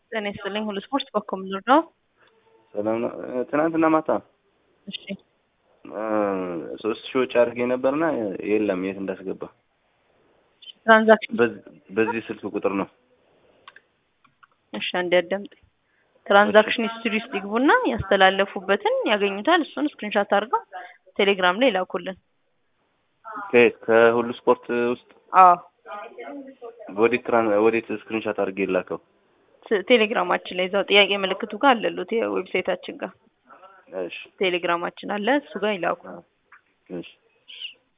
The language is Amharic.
ጤና ይስጥልኝ። ሁሉ ስፖርት በኮም ነው። ሰላም ነው። ትናንትና ማታ እሺ ሶስት ሺህ ወጪ አድርጌ ነበርና የለም የት እንዳስገባ ትራንዛክሽን በዚህ ስልክ ቁጥር ነው። እሺ አንዴ አዳምጥ። ትራንዛክሽን ሂስትሪ ውስጥ ይግቡና ያስተላለፉበትን ያገኙታል። እሱን ስክሪንሻት አድርገው ቴሌግራም ላይ ላኩልን። ከየት ከሁሉ ስፖርት ውስጥ አዎ ወዴት ትራን ወዴት ስክሪንሻት አድርጌ ላከው? ስ- ቴሌግራማችን ላይ እዛው ጥያቄ ምልክቱ ጋር አለሉት የዌብሳይታችን ጋር እሺ ቴሌግራማችን አለ እሱ ጋር ይላኩ። እሺ